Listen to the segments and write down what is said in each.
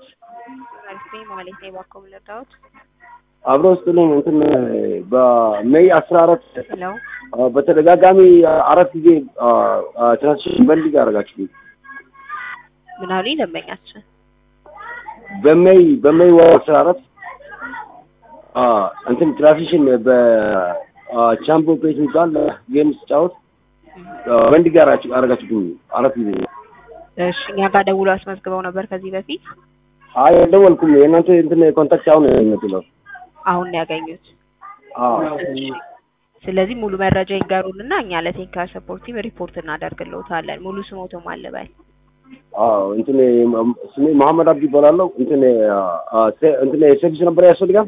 መልስ ማለት ነው የባኮም ልርዳዎት አብሮ ስጥልኝ እንትን በሜይ አስራ አራት ለው በተደጋጋሚ አራት ጊዜ ትራንስሽን በልግ ያደረጋችሁ ምን አሉኝ ደንበኛችን በሜይ በሜይ ወር አስራ አራት እንትን ትራንስሽን በቻምፖ ፔጅ የሚባል ጌም ስጫወት በንድ ጋር አረጋችሁብኝ አራት ጊዜ እሺ እኛ ጋር ደውሎ አስመዝግበው ነበር ከዚህ በፊት አይ አልደወልኩም የእናንተ እንትን ኮንታክት አሁን ነው አሁን ነው ያገኙት እሺ ስለዚህ ሙሉ መረጃ ይንገሩንና እኛ ለቴክኒካል ሰፖርት ቲም ሪፖርት እናደርግልዎታለን ሙሉ ስሞቶም አለበል አዎ እንትን ስሜ መሐመድ አብዲ ይባላለሁ እንትን እንትን ሰርቪስ ነበር ያስፈልጋል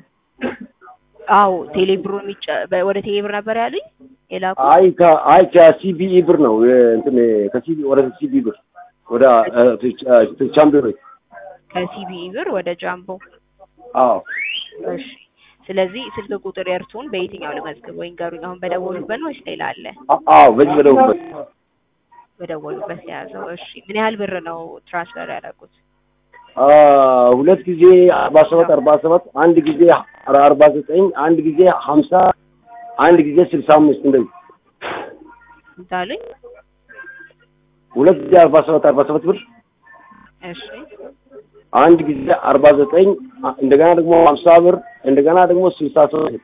አዎ ቴሌብሩ የሚጨ ወደ ቴሌብር ነበር ያሉኝ የላኩ አይ ከ አይ ከሲቢኢ ብር ነው እንትን ከሲቢ ወደ ሲቢኢ ብር ወደ ቻምፒዮን ከሲቢኢ ብር ወደ ጃምቦ አዎ እሺ ስለዚህ ስልክ ቁጥር የእርሱን በየትኛው ልመዝግብ ወይ ንገሩኝ አሁን በደወሉበት ነው ወይስ ሌላ አለ አዎ በዚህ በደውበት በደወሉበት የያዘው እሺ ምን ያህል ብር ነው ትራንስፈር ያደረጉት ሁለት ጊዜ አርባ ሰባት አርባ ሰባት አንድ ጊዜ አርባ ዘጠኝ አንድ ጊዜ ሀምሳ አንድ ጊዜ ስልሳ አምስት እንደዚህ እንታሉኝ ሁለት ጊዜ አርባ ሰባት አርባ ሰባት ብር እሺ አንድ ጊዜ አርባ ዘጠኝ እንደገና ደግሞ ሀምሳ ብር እንደገና ደግሞ ስልሳ ሶስት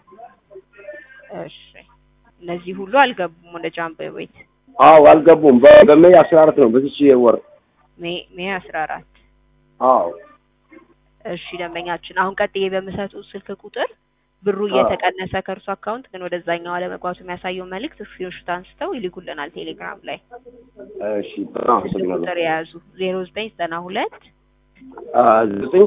እሺ እነዚህ ሁሉ አልገቡም ወደ ጃምቦ ቤት አዎ አልገቡም በሜይ አስራ አራት ነው በዚች ወር ሜይ ሜይ አስራ አራት አዎ እሺ ደንበኛችን አሁን ቀጥዬ በምሰጡት ስልክ ቁጥር ብሩ እየተቀነሰ ከእርሱ አካውንት ግን ወደዛኛው አለመግባቱ የሚያሳየው መልእክት ስክሪንሾት አንስተው ይልኩልናል ቴሌግራም ላይ እሺ በጣም ስልክ አመሰግናለሁ ቁጥር የያዙ ዜሮ ዘጠኝ ዘጠና ሁለት ዘጠኝ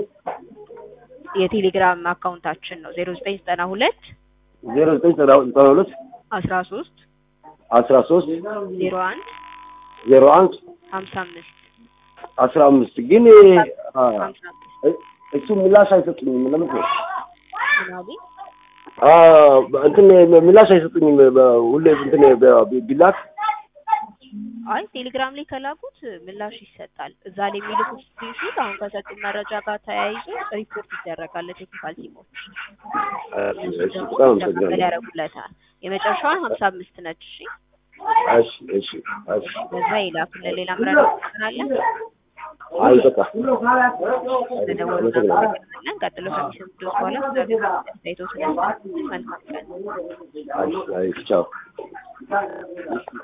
የቴሌግራም አካውንታችን ነው ዜሮ ዘጠኝ ዘጠና ሁለት ዜሮ ዘጠኝ ዘጠና ሁለት አስራ ሶስት አስራ ሶስት ዜሮ አንድ ዜሮ አንድ ሀምሳ አምስት አስራ አምስት ግን ሀምሳ አምስት እሱ ምላሽ አይሰጡኝም ለምን ነው ምን አሉኝ እንትን ምላሽ አይሰጡኝም ሁሌ እንትን ቢላክ አይ ቴሌግራም ላይ ከላኩት ምላሽ ይሰጣል። እዛ ላይ የሚልኩት ስክሪንሾት አሁን ከሰጡን መረጃ ጋር ተያይዞ ሪፖርት ይደረጋል ለቴክኒካል ቲሞች። እነሱ ደግሞ እንዲቀበል ያደርጉለታል። የመጨረሻዋን ሀምሳ አምስት ነች። እሺ እሺ እሺ እሺ በዛ ይላኩልን። ሌላ ምረዳ ትናለን አይ በቃ ለደወሉ እናመሰግናለን። ቀጥሎ ከሚሰሙ ድረስ በኋላ ስለአስተያየቶች መልካም ቀን። አይ አይ ቻው